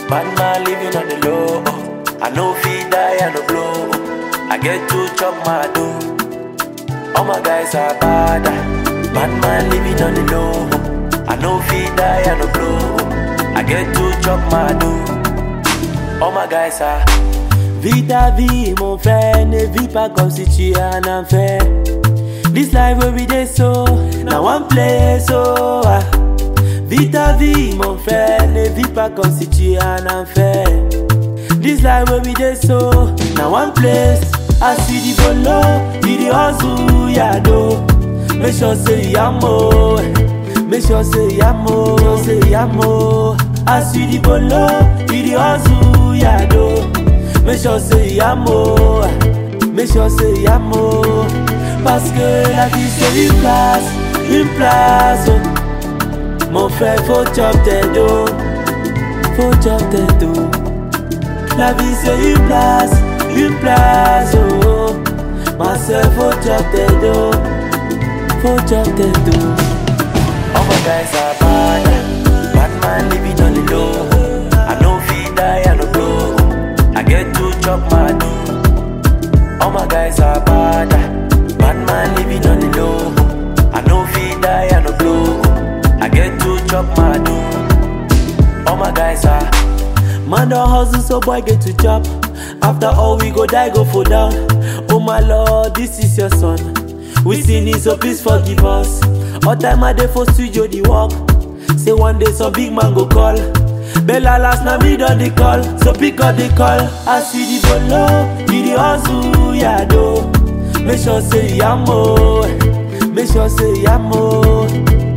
Bad man living on the low. I know feed die and no blow. I get to chop my dough. All my guys are bad. Bad man living on the low. I know feed die and no blow. I get to chop my dough. All my guys are. Vis ta vie, mon frère, ne vis pas comme si tu es en enfer. This life where we dey so, now one place so. ah. Vis ta vie, mon frère, ne vis pas comme si tu es en enfer. This life where we dey so, now one place. I see the bolo, you the hustle, yeah, do. Make sure say you am more. Make sure say you am more, say you am more. I see the bolo, you the hustle, yeah, do. Make sure say you am more. Make sure say you am more. Parce que la vie c'est une place, une place. oh. Mon frère, faut chop tes dos. Faut chop tes dos. La vie c'est une place, une place. Oh. Ma soeur, faut chop tes dos. Faut chop tes dos. All my guys are bad. Bad man living on the low. I know feed die and no blow. I get to chop my dough. All my guys are bad. Bad man living on the low. I know feed die and no blow. I get to chop my dough. All my guys are. Man don't hustle so boy get to chop. After all we go die go fall down. Oh my lord, this is your son. We sin it so please forgive us. All time I dey for studio the work. Say one day some big man go call. Bella last na me don dey call, so pick up the call. I see the bolo, you the hustle, yeah do. Make sure say you am more, make sure say you am more.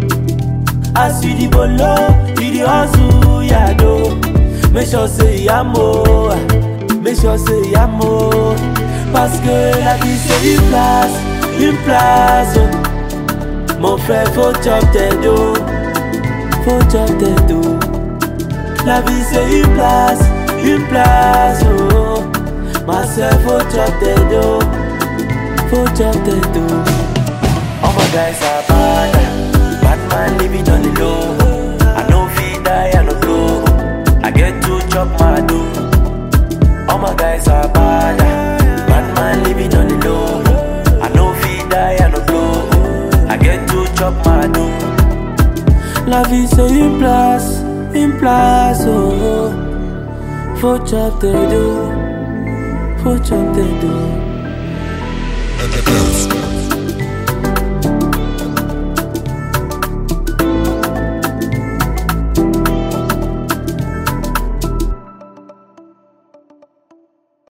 I see the bolo, you the hustle, yeah do. Make sure say you am more, make sure say you am more. Parce que la vie c'est une place, une place. oh. Mon frère faut chop tes dos, faut chop tes dos. La vie c'est une place, une place. Oh. Ma soeur faut chop tes dos, faut chop tes dos. All my guys are bad. Bad man living on the low. I know feed die and no blow. I get to chop my dough. All my guys are bad. Bad man living on the low. I know feed die and no blow. I get to chop my dough. La vie c'est une place, une place. Oh. Faut chop tes dos, faut chop tes dos. The Bills.